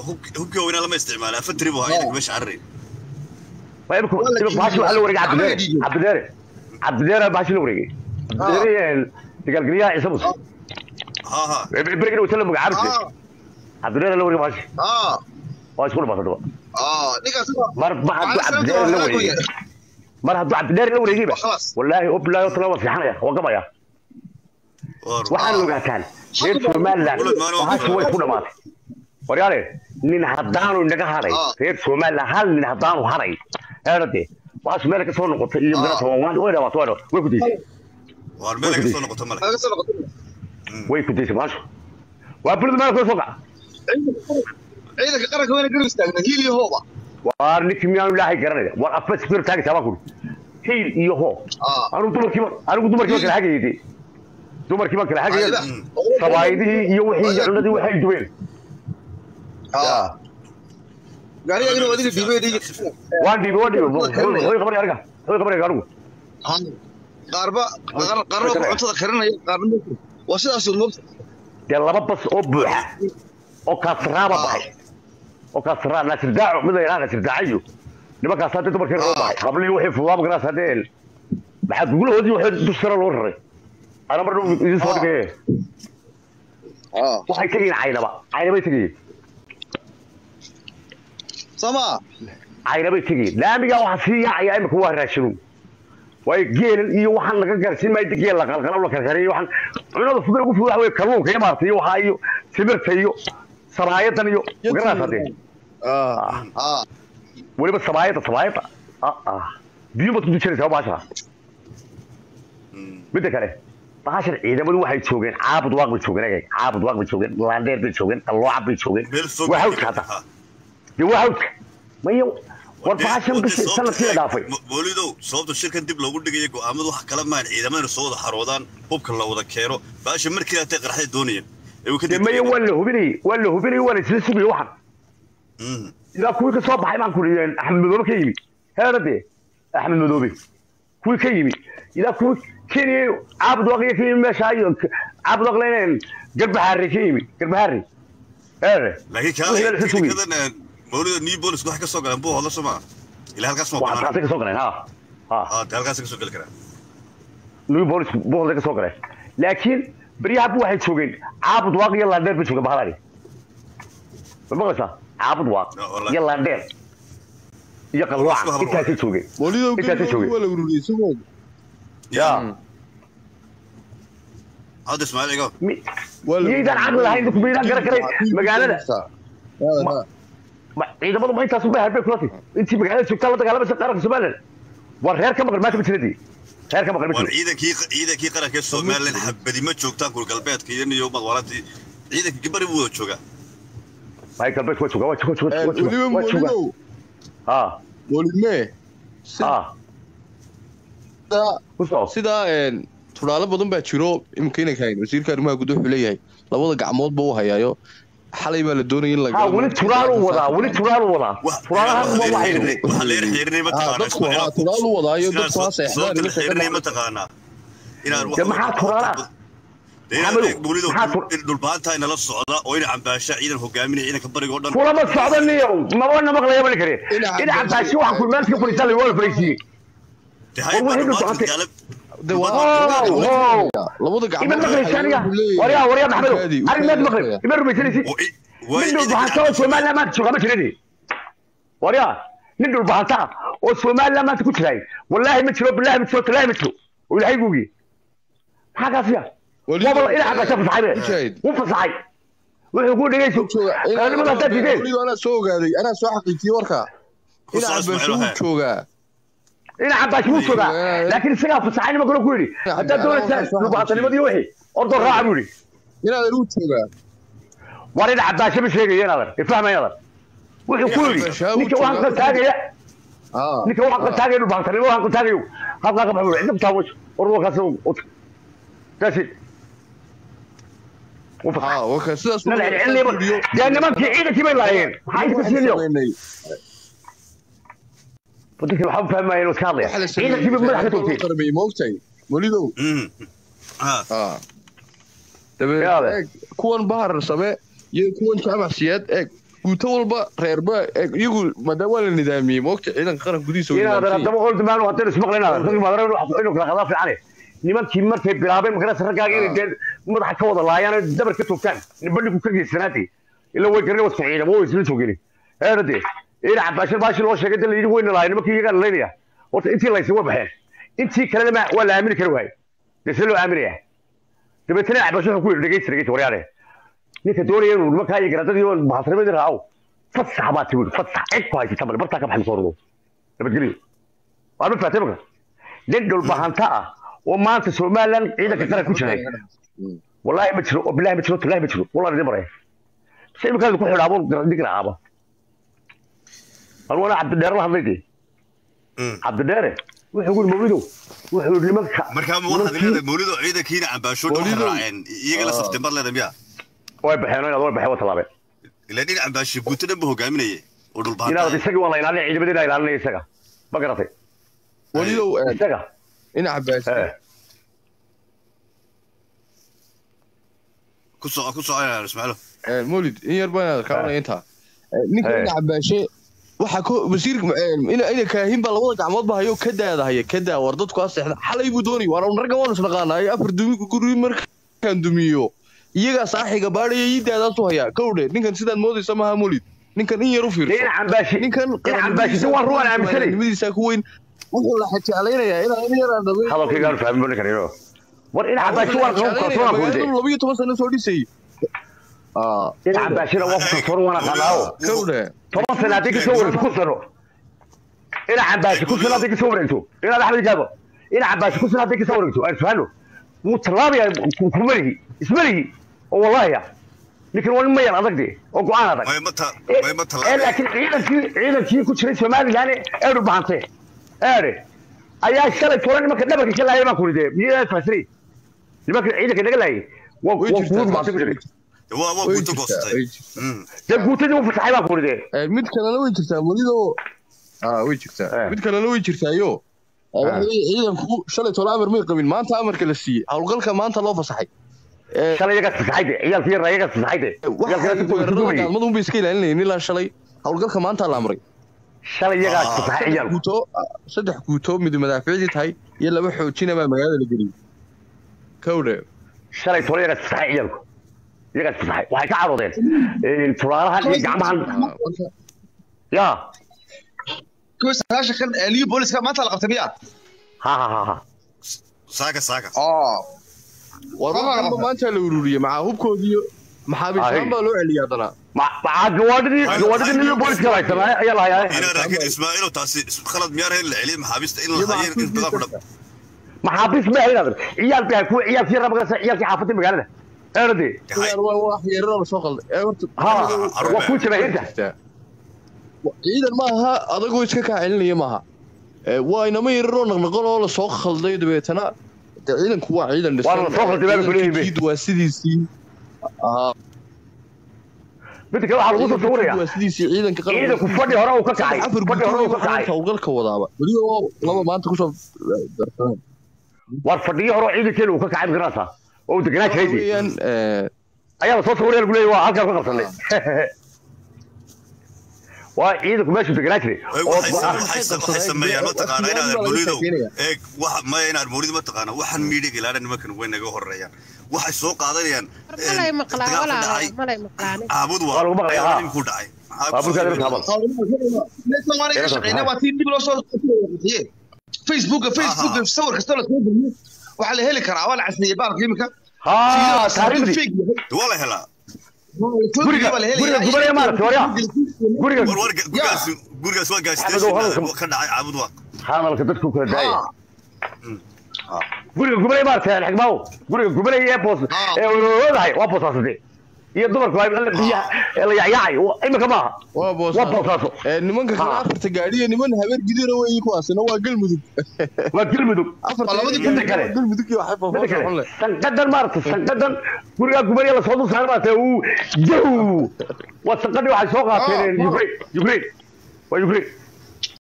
hubkii waaweyna lama isticmaala afatri buu ahaa ciidanka meesha carari imika imika bahashi waxaa la wareegay cabdideere cabdideere cabdideere bahashi la wareegay cabdideere dagaalgeliyaha ciise muse ha ha berigina wata la magacaabise cabdideere la wareegay bahashi aa waa isku dhamaatay aa ninkaas mar ma hadduu cabdideere la wareegay mar hadduu cabdideere la wareegayba خلاص wallaahi oblaayo tala waa fiixanaya waa gamaya war waxaan ogaataan reer somaliland bahashi way ku dhamaatay waryaale nin haddaanu inaga haday Ah. reer somaliland hal nin haddaanu haday eedhade bahashi meel ka soo noqotay iyo Ah. garata way dhamaatay way dhamaatay way ku daysay war meel ka soo noqoto male laga soo noqotay way ku daysay bahashi waa bulida meel kula soo kaca ciidanka qaranka wayna garab istaagna hiil iyo hooba waar ninkii miyaanu ilaahay garanaya war afba sbir taagaysaa baa kuri hiil iyo hoo aa anigu dumarkiiba anigu dumarkiiba kala hagayay dee dumarkiiba kala hagaya Mm. sabaayidihii iyo wixii iyo cunadii waxay dubeen aa gaariga inuu adiga dhiibay dhiiga waan dhiibay waan dhiibay way qabanaya aniga way qabanaya anigu qaarba qaarba cuntada karinaya qaarna waa sidaas moogta dee laba bas oo buuxa oo kaasiraaba baxay oo kaasiraa naasir daaco mid la yidhaha naasir daacayo nimankaas hadda dumarkii roo baxay qablihii waxay fudaaba garaas haddee maxaa gugulahoodii waxay dushara loo raray ana mar dhow idin soo dhigaye aa waxay tegayeen caynaba caynabay tegayeen sama caynabay tegayeen laamigaa waxaa sii yaacaya imika waa raashinu waayo geelan iyo waxaan laga gaarsiin maayo geel la qalqalo la karkariyo waxaan cunada fudud ugu fudud waxa weye kalluunka iyo maarta iyo waxaa iyo simirta iyo samaayadan iyo magaraas haddee aa aa weliba samaayada samaayada ah ah biyo baad ku dujinaysaa baasha midda kale baashan ciidamadu waxay joogeen caabud waaq bay joogeen eeg caabud waaq bay joogeen laandheer bay joogeen qallooca bay joogeen meel fog waa hawdka hadda dee waa hawdka maya war baashan bis sanadkii la dhaafay boolidow sababta shirkan dib loogu dhigaya go'aamadu waxa kala maahan ciidamada soo wada xaroodaan hubka la wada keeno baasha markii hatay qarxay doonayeen ee uu ka dee maya waa la hubinayey waa la hubinayey waa la isla sugayey waxan Mm. ilaa kuwii ka soo baxay baan kuriyeen axmed madoobe ka yimi heera dee axmed madoobe kuwii ka yimi ilaa kuwii kenya caabud waqiya ka yimi meesha iyo caabud waqlenen garbahaare ka yimi garbahaare heere laakiin Wixii la isla sugayey. kadan boolida new bolis waxay ka soo galeen buu hodla soo maa ilaa halkaas ma waxaa banaan taasay ka soo galeen ha ha ha dee halkaas ka soo geli karaa new bolis boqolday ka soo galeen laakiin beryaha bu waxay joogeen caabud waaq iyo laandheer bay joogeen bahalaani ma maqlaysaa caabud waaq No, wallahi. iyo laandheer iyo qallooca Isku hablo. intaasay joogeen walido Intaasay joogeen. waa la ururiyey isagoo ya hadda ismaaciil igo mi- waa la miyaydaan caqli lahayn dadku miyaydaan garan karay magaalada Ma- Ma- ciidamadu ma intaas ubay harbay kulati intii magaalada joogtaa la dagaalamaysa qaranka somaliland waa reer ka maqan maanta ma jiradii reer ka maqan ma war jiro ciidankii ciidankii qaranka ee somalilan xabadi ma joogtaan kur galbeedka iyo niyo madwalantii ciidanka gabari buu wada joogaa may galbeed waa jooga waa jooga jooga Eh, waa jooga weliba waa jooga walidow ha walidmee ha sidaa kusoo sidaa een, tudaalo badan baa jiro imika inay kahayn wasiirka arrimaha gudaha wuxuu leeyahay labada gacmoodba u hayaayo xalay baa la doonaya in la ha weli turaalu wadaa weli turaalu wadaa Wax- turaalahan waa waxay waxaa la xiriirinay Ah, mataqaanaa dadku waa turaal u wadaayo dadku waa seexdaan sababta la iminka ka xiriirinay dhacay. mataqaanaa inaan Dee maxaa turaala? Maxamedow, maxaa tur- dhulbaantaa inala socda oo ina cambaasha ciidan hogaaminaya ciidanka bariga oo dhan kulama socda niyo mabana maqlaya bali kare Dhinaca dhinaca baashi waxaa kulmaaska fadhiisan la waa fadhiisiyey Dee hay baa war waxay dhulbaanta dhulbaantay. gaalab- De waa- Oh, oh. labada ima gacmood maqlaysa aniga wuxuu leeyahay. waryaa waryaa maxmedow Ukaadi, arrin maad ukaadi, maqlay ukaadi. ima rumaysanaysid oo i- waa nin ciidanka dhulbahanta oo cambaasha- somaliland maanta jooga ma jiradii waryaa nin dhulbahanta ah oo somaliland maanta ku jiraay wallaahi ma jiro bilaahi ma jiro talaahi ma jiro oo ilaahay guugiye maxaa kaasiya Walido- waba dhinaca gasha fasaxay be Mujaahid. wuu fasaxay wuxuu ku dhegeyso jooga qaranimada haddaad diideen waliba anaa soo ogaaday anaa soo xaqiijiyey warka Ku ina soo cabbaasho Ismaaciil wuu Wahaab. joogaa dhinaca baashi wuu joogaa laakiin isagaa fasaxay nima kale ku yidhi haddaad doonaysaa dhulbahantanimadiiyo wixii ordoo raaca buu yidhi inaadan wuu joogaa war dhinaca baashi ma sheegaya inaadan ifahmay inaadan wuxuu ku yidhi Baashi ninka wuu waxaan joogaa. qaltaagaya Ah, ninka waxaan qaltaagaya dhulbahantanimo waxaan qaltaagayo halkaa ka baxo cidda kutaabo ordookaas daasi wuu fasaxay ah, warka sidaas nala celcelinayba dee nimankii ciidankii bay laayeen maxaa idinka siinayo wadankii waxaa u fahmaya inuu iska hadlaya ciidankii bay madaxa ka toogtay qarmay moogtay walidow Mm. Ah, ah dabeed Yaade. eeg kuwan bahar same iyo kuwan jaamac siyaad eeg guuto walba reerba eh, iyagu maadaama waa la nidaamiyey moogta ciidanka qaranka gudihiisa waa inaadan nidaamsan haddaba qoldi maanu haddaynu ismaqlaynaadan ragii maadara inuu kala qadaa fiicane nimankii markay bilaabeen magarasa raggaaga inay dee madaxa ka wada laayaan oo dabar ka toogtaan bandhigu ka geysanaatay ila way garan wasku ciidamo way isla joogeen eerade ina cabaashir baashi loo sheegay dee layidhi weyna lahay nimankii iyagaa laynaya horta intii laysa waa baxeen intii kalena ma waa la aamini kari waayey dee see loo aaminaya dabeetana cabaashir wuxuu ku yidhi dhegeysta dhegeysta waryaane ninka doonaya inuu nimankaa iyo garadadii oo bahasnimadii raaco fasax baa tiwi fasax cid ku haysata bale bartaa ka baxay soo rudo nabadgelyo waa ma fahatay marka nin dhulbahanta ah oo maanta somalilan ciidanka qaran ku jiray wallaahi ma jiro oo bilaahi ma jiro tallaahi ma jiro wallahi idin maraya se iminkaada ku xidhaabo digiracaaba anwana cabdidheere la hadlay dee Mm. cabdidheere wuxuu yiri mawlidow wuxuu yiri nimanka markaa ma waxaad nimankii- leedahay mawlido ciidankiina cambaasho dhan waxay Mawlidow. raaceen iyaga la saftay mar leedahay miya way baxeen inaad way baxeen waa tallaabeen ilaa dhinac cambaasho guuto dhan ba hogaaminayay oo inaad dhulbaanta isagii waa la ilaalinaya ciidamadii ilaalinaya isaga ma garatay walidow eh, isaga dhinaca baasi eh ku soco ku soco ismaaciilo Eh, mawlid in yar baan kaawanaya intaa Eh, ninka Eh. dhinaca baashe waxaa ko wasiirka eh, ina ina kaahin baa labada gacmood ba hayo ka daadahaya ka daa war dadku ha seexda xalay buu doonay waana ragga waan isnaqaanaa afar dumi guri markaan dumiyo iyagaa saaxiga baadhaya ii daadaasu hayaa kowdhe ninkan sidaad moodaysa maaha mawlid ninkan in yar u fiirso dhinac cambaashi ninkan dhinac cambaashi si waan ruwan aaminsanay nimadiisa ku weyn wuxuu la xajaalaynayaa inaa in yaraan dhabay hadalkaygaanu fahmin ninkan ino war dhinac cambaashi waan qaban kalsoonaan ku magaaladu dhintay labiyo toban sano soo dhisayay Ah, dhinac cambaashina waan ku kalsoon waan aqaanaawo kowdhe toban sano haddii kasoo wareegto ku sano dhinac cambaashi ku sano haddii kasoo wareegto inaad axmed jaabo dhinac cambaashi ku sano haddii kasoo wareegto aan isfahanno wuu tallaabaya kumalihi ismalihi oo wallahi ah ninkan waa nin mayal adag de oo go-aan adag way ma ta way ma ee tallaabeen laakiin ciidankii ciidankii ku jiray somalilan ee dhubahante eede ayaa shalay toban nimanka dhabarka ka laayay baan ku ridee miyaa fasiri nimanka ciidanka naga laayay waa way waa jirtaa kuwa dhubahante ku jiray waa waa way guuto jirtaa goostay way jirtaa Mm. dee guutadii u fasaxay baan ku ridee Eh, mid kalena way jirtaa welidoo ah way jirtaa Eh. mid kalena way jirtaayo Eh, waxa Ah. weeye ciidanku shalay toban amar may qabin maanta amarka la siiyey howlgalka maanta loo fasaxay Eh, shalay iyagaa fasaxay de ciyaalkii yaraa iyagaa fasaxay de waxay ciyaalkii weerarada dumayay gaalmadu unbay iska ilaalinayeen ilaa shalay howlgalka maanta la amray shalay iyagaa Ah. fasaxay saddex ciyaalku guuto saddex guuto mid madaaficdii tahay iyo laba xoojina baa magaalada la geliyey kowdhe shalay toban iyagaa fasaxay ciyaalku iyagaa fasaxay waxay ka caroodeen tulaalahan iyo gacmahan Ah, marka yaa kuwa sagaashan kan ee liyo booliska maanta la qabtay miyaa ha ha ha ha saaga saaga oo war Sama waxanba qabta. maanta la ururiyey maxaa hubkoodiiyo maxaabiistaan Ay. baa loo celiyay haddana Ma- ma- gawaadhidii gawaadhidii nin booliska haysanaa ayaa la hayaa inaa laakiin ismaaciilo taasi khalad miyaar hayn la celiyo maxaabiista in la iyo hayo in badan ku dhab maxaabiis ma ahayn adag ciyaalkii ha kuwa ciyaalkii rabagasa ciyaalkii xaafadda magaalada eerade yahay waa wax yeeraroo lasoo qalday ee horta ha carruur waa kuu jabaahinta ciidan maaha adagoo iska kaa celinaya maaha Ee, waa inama yararoo naqnaqon oo lasoo khalday dabeetana de ciidanku waa ciidan dhisan Waa lasoo khalday, baa la kuleeyahay. Ciidankiidu waa sidiisii Ah, mid kale waxaa lagu soo ciidankiidu sawiraya waa sidiisii ciidanka qaranka ciidanku fadhi hore uu ka kacay afar fadhi hore uu ka guuto kacay howlgalka wadaaba weli oo laba maanta kusoo darsaneen war fadhiyo hore oo ciidankeena uu ka kacay magarasa oo uu deganaa jiray dee. weeyaan ee, ayaa lasoo sawiraya lagu leeyahay waa halkaan ka qabsanay waa ciidanku meeshuu deganaa jiray Ay, oo waxay ah, waxay waxay sameeyaan mataqaana inaad mawlidow eeg waxa maya inaad mawlid mataqaana waxaan miidhig ilaana nimankan way naga horeeyaan waxay soo qaadanayaan malay maqlaa dagaal ku walaa dhacay malay maqlaani caabud Waa lagu maqlayaa, waa ha. nin ku dhacay baabuurkaada marka habal Soomaaliga shaqeynaa waa tii dib loo soo qaaday Facebook Facebook Aha. sawir kasta la soo geliyo waxa la heli karaa waa la casriyay baalka imika ha taariikhdii waa la helaa Guriga- guriga gubanaya maaragtay, waryaa. guriga war war gurigaas gurigaas waa Axmed, gaastation oo hadalka- ka dhacay caabud waa hadalka dadku kala daaya guriga gubanaya maaragtay alxigmaawo guriga gubanaya ee boos Ah. ee wadahay waa boosaasade iyo dumarku waa la biyaha ee la yacyacay imika maaha waa waa boosaaso boosaaso Ee, nimanka kale Ah. afarta gaadhiya niman habeer gidira weeyi kuwaasina waa galmudug waa galmudug afarta labadii gaadhi midda kale. waa galmudug iyo waxay midda faafaan kale leh sanqadan maaragtay sanqadan gurigaa gubanaya lasoo dul saaray maaragtay uu jaw waa sanqadii waxay soo qaateen ukraine ukraine waa ukraine